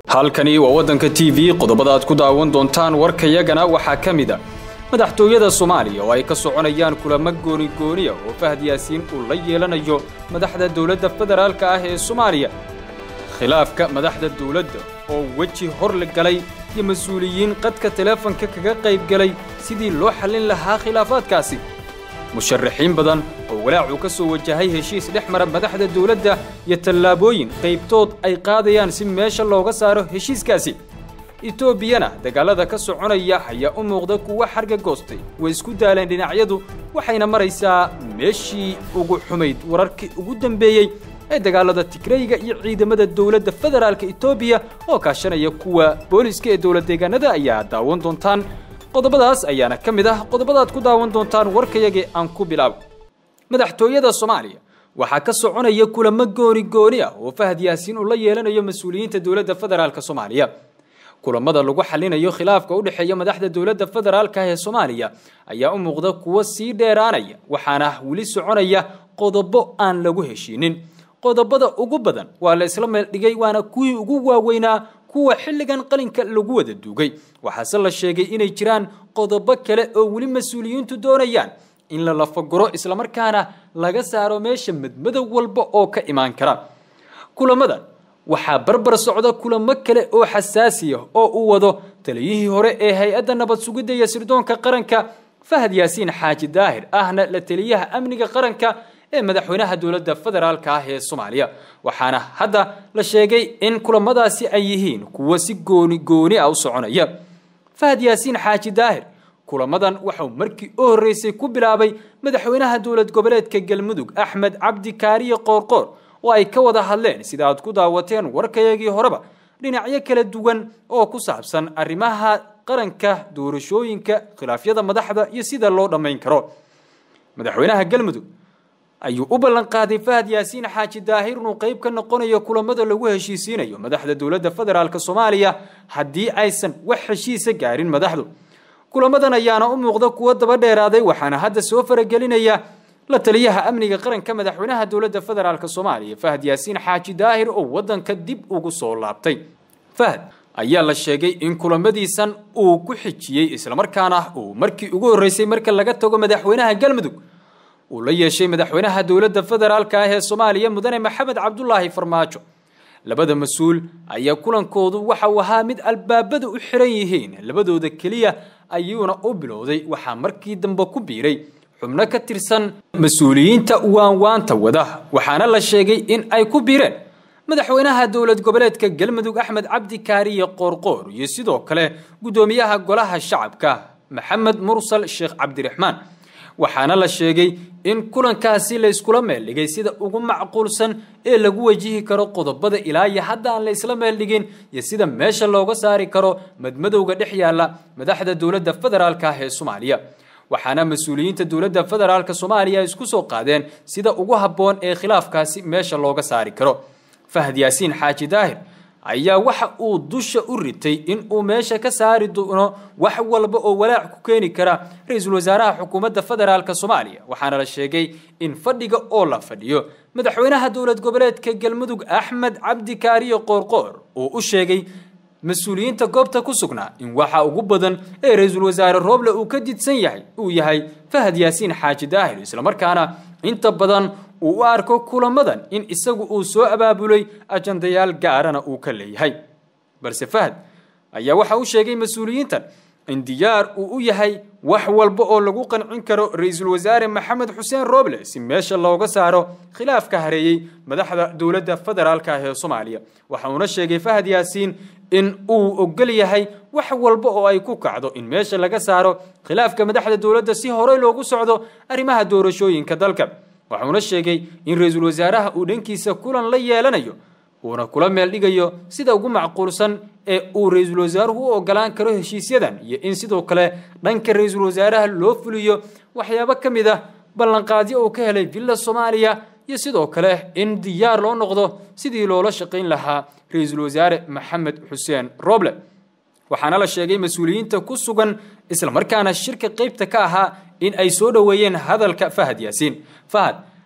halkani waa waddanka t v qodobada aad ku daawan doontaan warkayagana waxaa ka mid a madaxtooyada soomaaliya oo ay ka soconayaan kulamo goonigooniya oo fahad yaasiin uu la yeelanayo madaxda dowladda federaalka ah ee soomaaliya khilaafka madaxda dowladda oo weji hor la galay iyo mas-uuliyiin qadka teleefanka kaga qayb galay sidii loo xallin lahaa khilaafaadkaasi musharaxiin badan oo walaacuu ka soo wajahay heshiis dhex mara madaxda dowladda iyo tallaabooyin qaybtood ay qaadayaan si meesha looga saaro heshiiskaasi etoobiyana dagaalada ka soconaya ayaa u muuqda kuwa xarga goostay way isku daaleen dhinacyadu waxayna maraysaa meeshii ugu xumayd wararkii ugu dambeeyey ee dagaalada tigrayga iyo ciidamada dowladda federaalka etoobiya oo kaashanaya kuwa booliska ee dowlad deegaanada ayaa daawan doontaan qodobadaas ayaana ka mid ah qodobadaad ku daawan doontaan warkayagii aan ku bilaabo madaxtooyada soomaaliya waxaa ka soconaya kulamo gooni gooni ah oo fahad yaasiin uu la yeelanayo mas-uuliyiinta dowladda federaalka soomaaliya kulamada lagu xalinayo khilaafka u dhexeeya madaxda dowladda federaalka ee soomaaliya ayaa u muuqda kuwo sii dheeraanaya waxaana weli soconaya qodobo aan lagu heshiinin qodobada ugu badan waa la isla meel dhigay waana kuwii ugu waaweynaa kuwa xilligan qalinka lagu wada duugay waxaase la sheegay inay jiraan qodobo kale oo weli mas-uuliyiintu doonayaan in la lafaguro islamarkaana laga saaro meesha madmadow walba oo ka imaan kara kulamadan waxaa barbar socda kulamo kale oo xasaasiya oo uu wado taliyihii hore ee hay-adda nabad sugidda iyo sirdoonka qaranka fahad yaasiin xaaji daahir ahna la taliyaha amniga qaranka ee madaxweynaha dowladda federaalka ah ee soomaaliya waxaana hadda la sheegay in kulamadaasi ay yihiin kuwo si gooni gooni ah u soconaya fahad yaasiin xaaji daahir kulamadan waxau markii u horreysay ku bilaabay madaxweynaha dowlad goboleedka galmudug axmed cabdi kaariye qoorqoor oo ay ka wada hadleen sida aad ku daawateen warkayagii horeba dhinacyo kala duwan oo ku saabsan arrimaha qaranka doorashooyinka khilaafyada madaxda iyo sida loo dhammayn karo madaxweynaha galmudug ayuu u ballan qaaday fahad yaasiin xaaji daahir inuu qayb ka noqonayo kulamada lagu heshiisiinayo madaxda dowladda federaalk soomaaliya haddii aysan wax heshiisa gaarin madaxdu kulamadan ayaana u muuqda kuwo daba dheeraaday waxaana hadda soo faragelinaya la taliyaha amniga qaranka madaxweynaha dowladda federaalk soomaaliya fahad yaasiin xaaji daahir oo waddanka dib ugu soo laabtay fahad ayaa la sheegay in kulamadiisan uu ku xijiyey islamarkaana uu markii ugu horreysay marka laga tago madaxweynaha galmudug uu la yeeshay madaxweynaha dowladda federaalka ah ee soomaaliya mudane maxamed cabdulaahi farmaajo labada mas-uul ayaa kulankoodu waxa uu ahaa mid albaabada u xiran yihiin labadooda keliya ayuuna u bilowday waxaa markii dambe ku biiray xubno ka tirsan mas-uuliyiinta waanwaanta wada waxaana la sheegay in ay ku biireen madaxweynaha dowlad goboleedka galmudug axmed cabdi kaariye qoorqoor iyo sidoo kale guddoomiyaha golaha shacabka maxamed mursal sheekh cabdiraxmaan waxaana la sheegay in kulankaasi la iskula meel dhigay sida ugu macquulsan ee lagu wajihi karo qodobada ilaa iyo hadda aan la isla meel dhigin iyo sida meesha looga saari karo madmadowga dhex yaalla madaxda dowladda federaalka ah ee soomaaliya waxaana mas-uuliyiinta dowladda federaalka soomaaliya isku soo qaadeen sida ugu habboon ee khilaafkaasi meesha looga saari karo fahad yaasiin xaaji daahir ayaa waxa uu dusha u ritay in uu meesha ka saari doono wax walba oo walaac ku keeni kara ra-iisul wasaaraha xukuumadda federaalk soomaaliya waxaana la sheegay in fadhiga oo la fadhiyo madaxweynaha dowlad goboleedka galmudug axmed cabdi kaariye qoorqoor uu u sheegay mas-uuliyiinta goobta ku sugnaa in waxa ugu badan ee ra-iisul wasaare rooble uu ka didsan yahay uu yahay fahad yaasiin xaaji daahir islamarkaana inta badan uu u arko kulamadan in isagu uu soo abaabulay ajandayaal gaarana uu ka leeyahay balse fahad ayaa waxa uu sheegay mas-uuliyiintan in diyaar uu u yahay wax walba oo lagu qancin karo ra-iisul wasaare maxamed xuseen rooble si meesha looga saaro khilaafka hareeyey madaxda dowladda federaalka ah ee soomaaliya waxa uuna sheegay fahad yaasiin in uu ogol yahay wax walba oo ay ku kacdo in meesha laga saaro khilaafka madaxda dowladda si horey loogu socdo arrimaha doorashooyinka dalka waxuuna sheegay in ra-iisul wasaaraha uu dhankiisa kulan la yeelanayo uuna kula meel dhigayo sida ugu macquulsan ee uu ra-iisul wasaaruhu u ogolaan karo heshiisyadan iyo in sidoo kale dhanka ra-iisul wasaaraha loo fuliyo waxyaabo ka mid ah ballanqaadyo uu ka helay villa soomaaliya iyo sidoo kale in diyaar loo noqdo sidii loola shaqayn lahaa ra-iisul wasaare maxamed xuseen roble waxaana la sheegay mas-uuliyiinta ku sugan islamarkaana shirka qaybta ka ahaa in ay soo dhoweeyeen hadalka fahad yaasiin fahad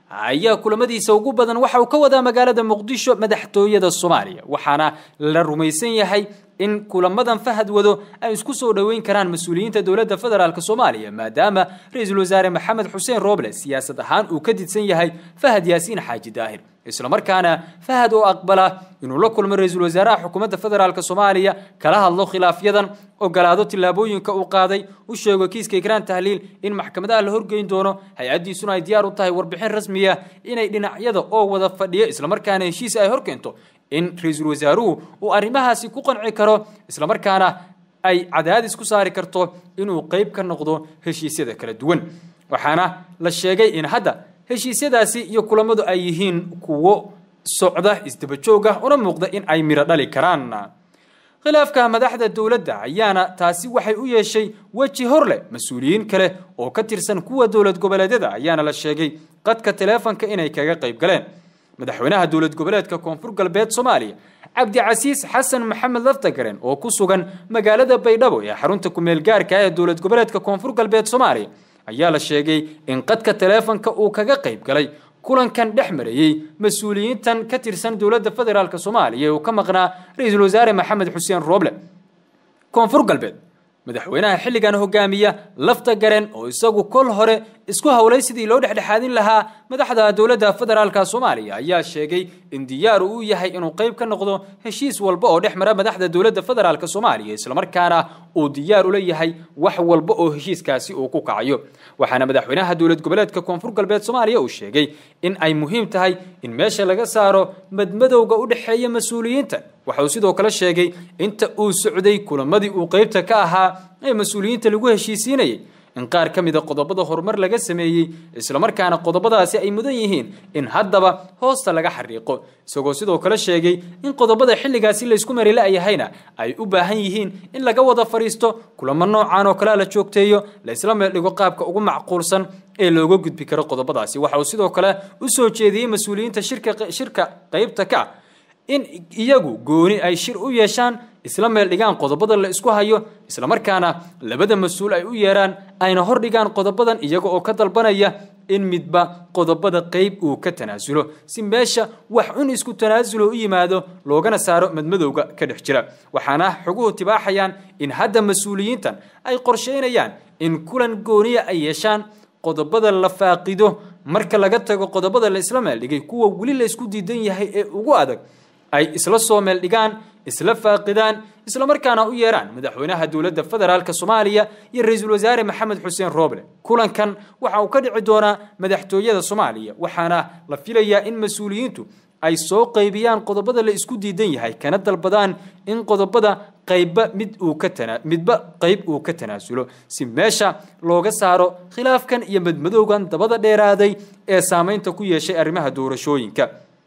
ayaa kulamadiisa ugu badan waxa uu ka wadaa magaalada muqdisho madaxtooyada soomaaliya waxaana la rumaysan yahay in kulamadan fahad wado ay isku soo dhoweyn karaan mas-uuliyiinta dowladda federaalk soomaaliya maadaama ra-iisul wasaare maxamed xuseen roble siyaasad ahaan uu ka didsan yahay fahad yaasiin xaaji daahir islamarkaana fahad oo aqbala inuu la kulmo ra-iisul wasaaraha xukuumadda federaalk soomaaliya kala hadlo khilaafyadan ogolaado tillaabooyinka uu qaaday u sheego kiiska ikraan tahliil in maxkamadaha la horgeyn doono hay-addiisuna ay diyaar u tahay warbixin rasmiya inay dhinacyada oo wada fadhiyo islamarkaana heshiis ay horkeento in ra-iisul wasaaruhu uu arrimahaasi ku qanci karo islamarkaana ay cadaadis ku saari karto inuu qeyb ka noqdo heshiisyada kala duwan waxaana la sheegay in hadda heshiisyadaasi iyo kulamadu ay yihiin kuwo socda isdabajoog ah una muuqda in ay midho dhali karaan khilaafka madaxda dowladda ayaana taasi waxay u yeeshay weji hor leh mas-uuliyiin kale oo ka tirsan kuwa dowlad goboleedyada ayaana la sheegay qadka taleefonka inay kaga qayb galeen madaxweynaha dowlad goboleedka koonfur galbeed soomaaliya cabdicasiis xasan maxamed laftagaren oo ku sugan magaalada baydhabo ee xarunta kumeel gaarka ee dowlad goboleedka koonfur galbeed soomaaliya ayaa la sheegay in qadka taleefonka uu kaga qayb galay kulankan dhex marayey mas-uuliyiintan ka tirsan dowladda federaalk soomaaliya ee uu ka maqnaa ra-iisul wasaare maxamed xuseen rooble koonfur galbeed madaxweynaha xilligan hogaamiya lafta garen oo isagu kol hore isku howlay sidii loo dhexdhexaadin lahaa madaxda dowladda federaalka soomaaliya ayaa sheegay in diyaar uu yahay inuu qayb ka noqdo heshiis walba oo dhex mara madaxda dowladda federaalk soomaaliya islamarkaana uu diyaar ula yahay wax walba oo heshiiskaasi uu ku kacayo waxaana madaxweynaha dowlad goboleedka koonfur galbeed soomaaliya uu sheegay in ay muhiim tahay in meesha laga saaro madmadowga u dhexeeya mas-uuliyiinta waxa uu sidoo kale sheegay inta uu socday kulamadii uu qeybta ka ahaa ee mas-uuliyiinta lagu heshiisiinayay in qaar ka mida qodobada horumar laga sameeyey islamarkaana qodobadaasi ay mudan yihiin in haddaba hoosta laga xariiqo isagoo sidoo kale sheegay in qodobada xilligaasi laysku mari la-yahayna ay u baahan yihiin in laga wada fadhiisto kulamo noocan oo kalea la joogteeyo la isla meeldhigo qaabka ugu macquulsan ee looga gudbi karo qodobadaasi waxa uu sidoo kale u soo jeediyey mas-uuliyiinta shirka shirka qeybta ka in iyagu gooni ay shir u yeeshaan isla meel dhigaan qodobada la isku hayo islamarkaana labada mas-uul ay u yeeraan ayna hor dhigaan qodobadan iyaga oo ka dalbanaya in midba qodobada qeyb uu ka tanaasulo si meesha wax un isku tanaasulo u yimaado loogana saaro madmadowga ka dhex jira waxaana xoguhu tibaaxayaan in hadda mas-uuliyiintan ay qorsheynayaan in kulan gooniya ay yeeshaan qodobada la faaqido marka laga tago qodobada la isla meel dhigay kuwa weli la isku diidan yahay ee ugu adag ay isla soo meel dhigaan isla faaqidaan islamarkaana u yeeraan madaxweynaha dowladda federaalk soomaaliya iyo ra-iisul wasaare maxamed xuseen rooble kulankan waxa uu ka dhici doonaa madaxtooyada soomaaliya waxaana la filayaa in mas-uuliyiintu ay soo qaybiyaan qodobada la isku diidan yahay kana dalbadaan in qodobada qaybba mid uu ka tana midba qayb uu ka tanaasulo si meesha looga saaro khilaafkan iyo madmadowgan dabada dheeraaday ee saameynta ku yeeshay arrimaha doorashooyinka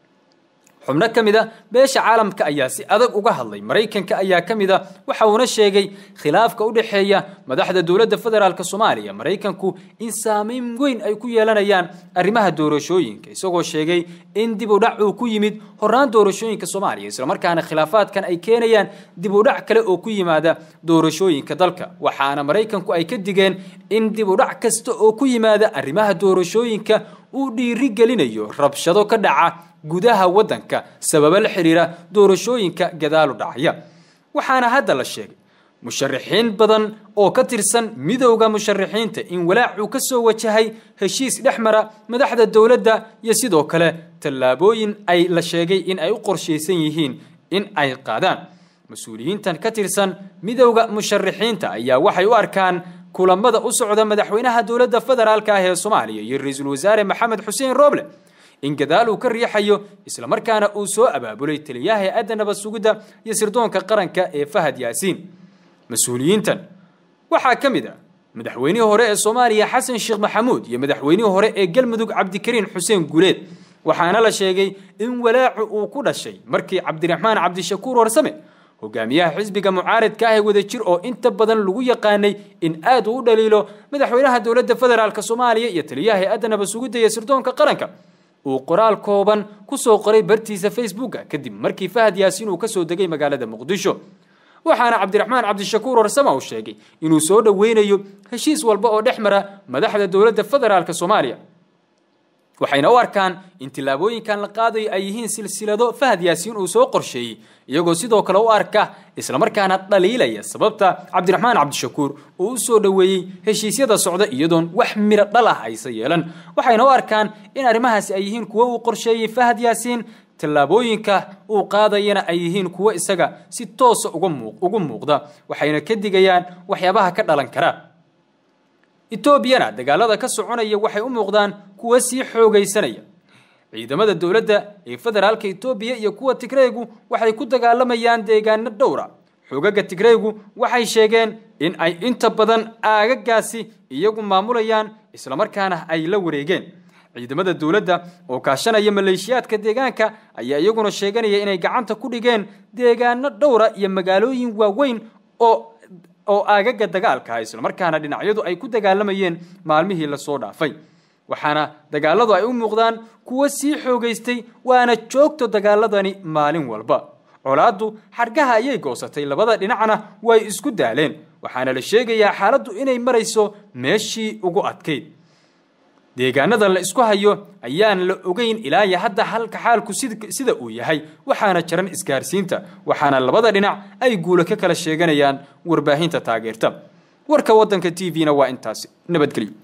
xubno ka mid a beesha caalamka ayaa si adag uga hadlay maraykanka ayaa ka mid a waxa uuna sheegay khilaafka u dhexeeya madaxda dowladda federaalk soomaaliya maraykanku in saameyn weyn ay ku yeelanayaan arrimaha doorashooyinka isagoo sheegay in dib u dhac uu ku yimid horaan doorashooyinka soomaaliya islamarkaana khilaafaadkan ay keenayaan dib u dhac kale oo ku yimaada doorashooyinka dalka waxaana maraykanku ay ka digeen in dib u dhac kasta oo ku yimaada arrimaha doorashooyinka uu dhiiri gelinayo rabshado ka dhaca gudaha waddanka sababo la xiriira doorashooyinka gadaalu dhacaya waxaana hadda la sheegay musharaxiin badan oo ka tirsan midowda musharaxiinta in walaacuu ka soo wajahay heshiis dhex mara madaxda dowladda iyo sidoo kale tallaabooyin ay la sheegay in ay u qorshaysan yihiin in ay qaadaan mas-uuliyiintan ka tirsan midowda musharaxiinta ayaa waxay u arkaan kulamada u socda madaxweynaha dowladda federaalk ah ee soomaaliya iyo ra-iisul wasaare maxamed xuseen rooble in gadaal uu ka riixayo islamarkaana uu soo abaabulay taliyaha hay-adda nabad sugidda iyo sirdoonka qaranka ee fahad yaasiin mas-uuliyiintan waxaa ka mid ah madaxweynihii hore ee soomaaliya xasan sheekh maxamuud iyo madaxweynihii hore ee galmudug cabdikariin xuseen guuleed waxaana la sheegay in walaacu uu ku dhashay markii cabdiraxmaan cabdishakuur warsame hogaamiyaha xisbiga mucaaridka ah ee wadajir oo inta badan lagu yaqaanay in aad uu u dhaliilo madaxweynaha dowladda federaalk soomaaliya iyo taliyaha hay-adda nabad sugidda iyo sirdoonka qaranka uu qoraal kooban ku soo qoray bartiisa facebooka kadib markii fahad yaasiin uu ka soo degay magaalada muqdisho waxaana cabdiraxmaan cabdishakuur warsama uu sheegay inuu soo dhoweynayo heshiis walba oo dhex mara madaxda dowladda federaalk soomaaliya waxayna u arkaan in tillaabooyinkan la qaadayo ay yihiin silsilado fahad yaasiin uu soo qorsheeyey iyagoo sidoo kale u arka islamarkaana dhaliilaya sababta cabdiraxmaan cabdishakuur uu u soo dhoweeyey heshiisyada socda iyadoon wax miro dhal ah aysa yeelan waxayna u arkaan in arrimahaasi ay yihiin kuwo uu qorsheeyey fahad yaasiin tallaabooyinka uu qaadayana ay yihiin kuwo isaga si toosa ugu muuqda waxayna ka digayaan waxyaabaha ka dhalan kara etoobiyana dagaalada ka soconaya waxay u muuqdaan kuwa sii xoogaysanaya ciidamada dowladda ee federaalka etoobiya iyo kuwa tigreygu waxay ku dagaalamayaan deegaano dhowra xoogaga tigreygu waxay sheegeen in ay inta badan aagagaasi iyagu maamulayaan islamarkaana ay la wareegeen ciidamada dowladda oo kaashanaya maleeshiyaadka deegaanka ayaa iyaguna sheeganaya inay gacanta ku dhigeen deegaano dhowra iyo magaalooyin waaweyn oo oo aagaga dagaalka islamarkaana dhinacyadu ay ku dagaalamayeen maalmihii lasoo dhaafay waxaana dagaaladu ay u muuqdaan kuwo sii xoogaystay waana joogto dagaaladani maalin walba colaaddu xargaha ayay goosatay labada dhinacna way isku daaleen waxaana la sheegayaa xaaladdu inay marayso meeshii ugu adkayd deegaanada la isku hayo ayaan la ogeyn ilaa iyo hadda halka xaalku sida uu yahay waxaana jaran isgaarsiinta waxaana labada dhinac ay guulo ka kala sheeganayaan warbaahinta taageerta warka waddanka t v-na waa intaasi nabadgelyo